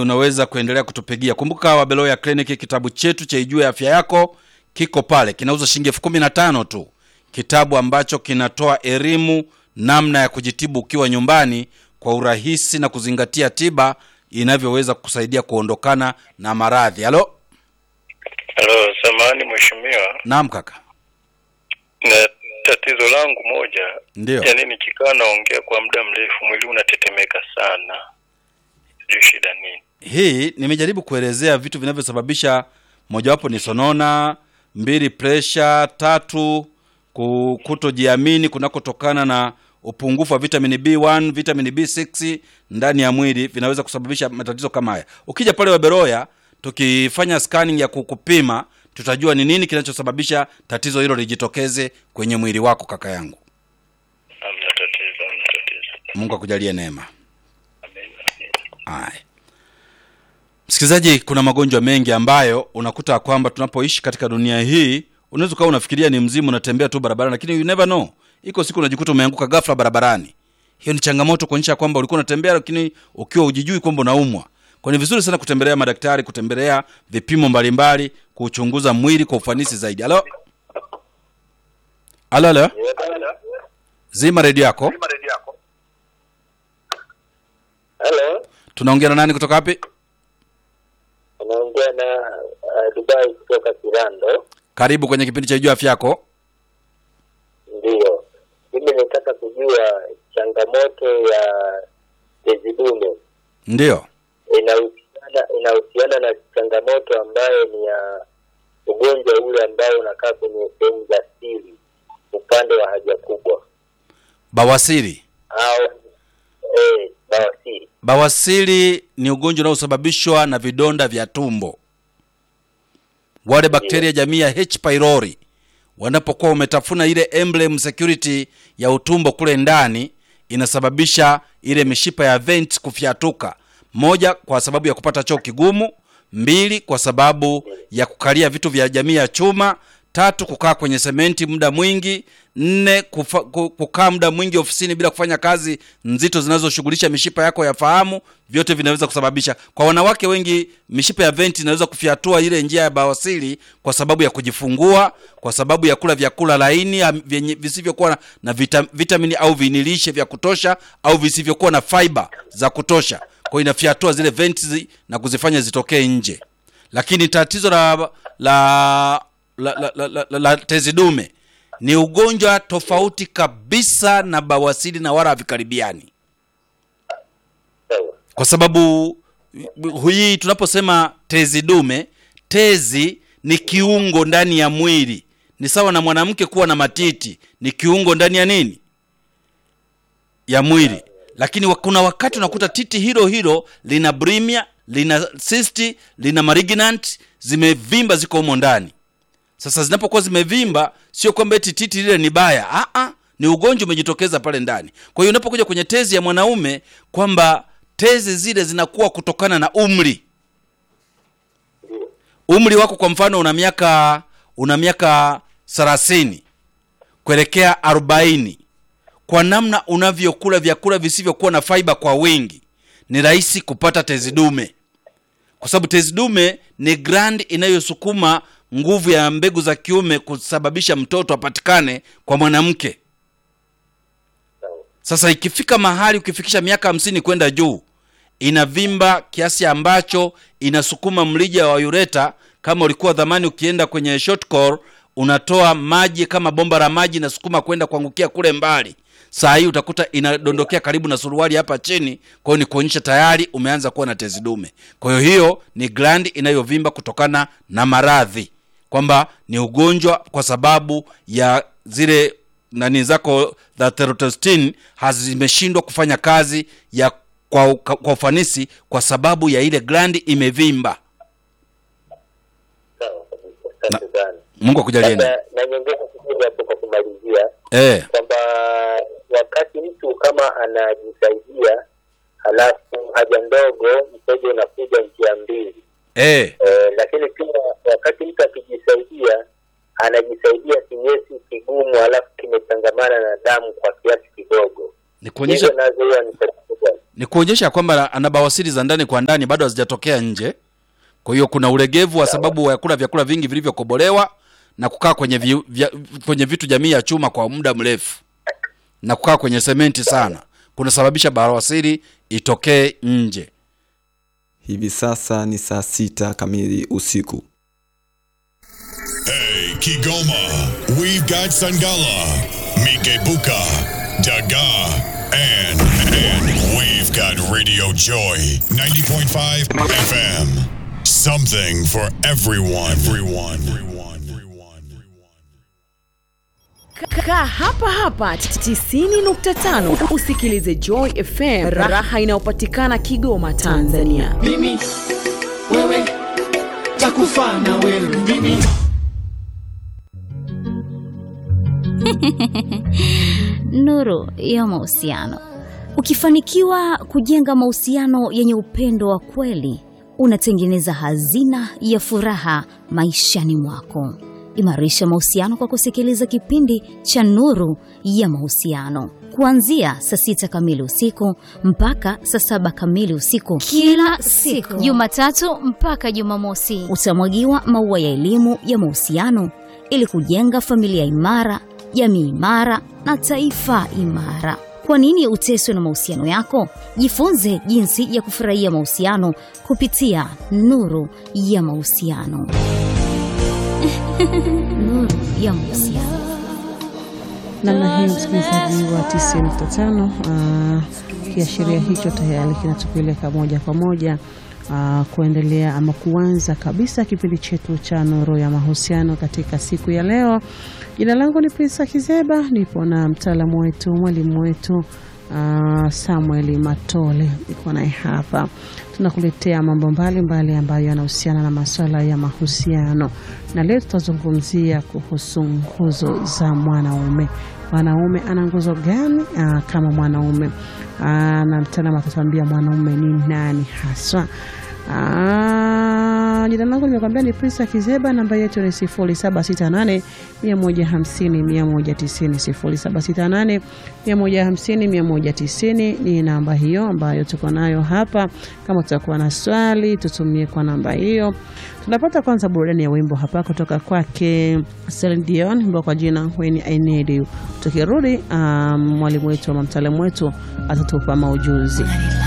unaweza kuendelea kutupigia. Kumbuka Wabeloya Clinic, kitabu chetu cha Ijue Afya Yako kiko pale, kinauza shilingi elfu kumi na tano tu, kitabu ambacho kinatoa elimu namna ya kujitibu ukiwa nyumbani kwa urahisi na kuzingatia tiba inavyoweza kukusaidia kuondokana na maradhi. Halo, Halo, samahani mheshimiwa, naam kaka. na tatizo langu moja, Ndio. yaani nikikaa naongea kwa muda mrefu mwili unatetemeka sana, sijui shida nini. Hii nimejaribu kuelezea vitu vinavyosababisha, mojawapo ni sonona, mbili presha, tatu ku- kutojiamini kunakotokana na upungufu wa vitamini B1, vitamini B6 ndani ya mwili vinaweza kusababisha matatizo kama haya. Ukija pale Waberoya tukifanya scanning ya kukupima, tutajua ni nini kinachosababisha tatizo hilo lijitokeze kwenye mwili wako, kaka yangu. Hamna tatizo, hamna tatizo. Mungu akujalie neema. Amen. Haya, msikilizaji, kuna magonjwa mengi ambayo unakuta kwamba tunapoishi katika dunia hii, unaweza ukawa unafikiria ni mzimu, unatembea tu barabarani, lakini you never know, iko siku unajikuta umeanguka ghafla barabarani. Hiyo ni changamoto kuonyesha kwamba ulikuwa unatembea, lakini ukiwa ujijui kwamba unaumwa. Kwa ni vizuri sana kutembelea madaktari, kutembelea vipimo mbalimbali, kuchunguza mwili kwa ufanisi zaidi. Halo, halo, halo, zima redio yako. Halo, Tunaongea na nani kutoka wapi? unaongea na uh, Dubai kutoka Kirando. Karibu kwenye kipindi cha Ijua Afya Yako. Ndiyo, mimi nataka kujua changamoto ya tezi dume Ndio. inahusiana inahusiana na changamoto ambayo ni ya ugonjwa ule ambao unakaa kwenye sehemu za siri upande wa haja kubwa Bawasiri. au eh, bawasiri. Bawasiri ni ugonjwa unaosababishwa na vidonda vya tumbo. Wale bakteria jamii ya H pylori wanapokuwa umetafuna ile emblem security ya utumbo kule ndani, inasababisha ile mishipa ya vent kufyatuka. Moja, kwa sababu ya kupata choo kigumu; mbili, kwa sababu ya kukalia vitu vya jamii ya chuma; tatu, kukaa kwenye sementi muda mwingi; nne, kufa, ku- kukaa muda mwingi ofisini bila kufanya kazi nzito zinazoshughulisha mishipa yako ya fahamu. Vyote vinaweza kusababisha. Kwa wanawake wengi, mishipa ya venti inaweza kufyatua ile njia ya bawasiri kwa sababu ya kujifungua, kwa sababu ya kula vyakula laini am- vyenye visivyokuwa na- na vita, vitamini au vinilishe vya kutosha au visivyokuwa na fiber za kutosha. Kwa hiyo inafyatua zile venti zi- na kuzifanya zitokee nje. Lakini tatizo la la la, la, la, la, la, la tezi dume ni ugonjwa tofauti kabisa na bawasiri na wala havikaribiani Sawa. kwa sababu hii tunaposema tezi dume, tezi ni kiungo ndani ya mwili, ni sawa na mwanamke kuwa na matiti, ni kiungo ndani ya nini, ya mwili. Lakini wa- kuna wakati unakuta titi hilo hilo lina brimia, lina cyst, lina malignant, zimevimba, ziko humo ndani. Sasa zinapokuwa zimevimba, sio kwamba eti titi lile ni baya. Ah ah, ni ugonjwa umejitokeza pale ndani. Kwa hiyo unapokuja kwenye tezi ya mwanaume kwamba tezi zile zinakuwa kutokana na umri. Umri wako kwa mfano una miaka una miaka 30 kuelekea 40. Kwa namna unavyokula vyakula visivyokuwa na fiber kwa wingi, ni rahisi kupata tezi dume kwa sababu tezi dume ni gland inayosukuma nguvu ya mbegu za kiume kusababisha mtoto apatikane kwa mwanamke. Sasa ikifika mahali ukifikisha miaka hamsini kwenda juu, inavimba kiasi ambacho inasukuma mlija wa ureta. Kama ulikuwa dhamani ukienda kwenye short core, unatoa maji kama bomba la maji inasukuma kwenda kuangukia kule mbali. Saa hii utakuta inadondokea karibu na suruali hapa chini. Kwa hiyo ni kuonyesha tayari umeanza kuwa na tezi dume. Kwa hiyo hiyo ni gland inayovimba kutokana na maradhi, kwamba ni ugonjwa kwa sababu ya zile nani zako za testosterone hazimeshindwa kufanya kazi ya kwa, kwa ufanisi kwa sababu ya ile glandi imevimba. Sawa kabisa. Asante sana. Mungu akujalie neema. Sasa na nyongeza kidogo hapo kwa kumalizia Eh, kwamba wakati mtu kama anajisaidia halafu haja ndogo mkojo unakuja njia mbili eh, e, lakini pia wakati mtu akijisaidia anajisaidia kinyesi kigumu halafu kimechangamana na damu kwa kiasi kidogo ni kuonyesha hizo nazo huwa ni tatizo gani? ni kuonyesha kwamba ana bawasiri za ndani kwa ndani bado hazijatokea nje. Kwa hiyo kuna ulegevu wa sababu ya kula vyakula vingi vilivyokobolewa na kukaa kwenye, vi, vya, kwenye vitu jamii ya chuma kwa muda mrefu na kukaa kwenye sementi sana kunasababisha bawasiri itokee nje. Hivi sasa ni saa sita kamili usiku. Hey, Kigoma, we've got Sangala, Mikebuka, Daga, and, and we've got Radio Joy 90.5 FM. Something for everyone. Everyone. Everyone. Everyone. Kaa hapa hapa 90.5 usikilize Joy FM, raha inayopatikana Kigoma, Tanzania. mimi wewe takufa na wewe mimi Nuru ya mahusiano. Ukifanikiwa kujenga mahusiano yenye upendo wa kweli, unatengeneza hazina ya furaha maishani mwako. Imarisha mahusiano kwa kusikiliza kipindi cha Nuru ya Mahusiano kuanzia saa sita kamili usiku mpaka saa saba kamili usiku kila siku Jumatatu mpaka Jumamosi. utamwagiwa maua ya elimu ya mahusiano ili kujenga familia imara, jamii imara na taifa imara. Kwa nini uteswe na mahusiano yako? Jifunze jinsi ya kufurahia mahusiano kupitia Nuru ya Mahusiano. Nuru ya Mahusiano. namna hii msikilizaji wa 95 uh, kiashiria hicho tayari kinatupeleka moja kwa moja uh, kuendelea ama kuanza kabisa kipindi chetu cha nuru ya mahusiano katika siku ya leo jina langu ni Prisa Kizeba nipo na mtaalamu wetu mwalimu wetu uh, Samuel Matole niko naye hapa tunakuletea mambo mbalimbali ambayo yanahusiana na masuala ya mahusiano na leo tutazungumzia kuhusu nguzo za mwanaume mwanaume ana nguzo gani aa, kama mwanaume Aa, na mtaalamu atatuambia mwanaume ni nani haswa Aa, jina langu nimekwambia ni Prisa Kizeba, namba yetu ni 0768 150 190 0768 150 190 ni namba hiyo ambayo tuko nayo hapa. Kama tutakuwa na swali tutumie kwa namba hiyo. Tunapata kwanza burudani ya wimbo hapa kutoka kwake Celine Dion, wimbo kwa jina When I Need You. Tukirudi um, mwalimu wetu ama mtaalamu wetu atatupa maujuzi.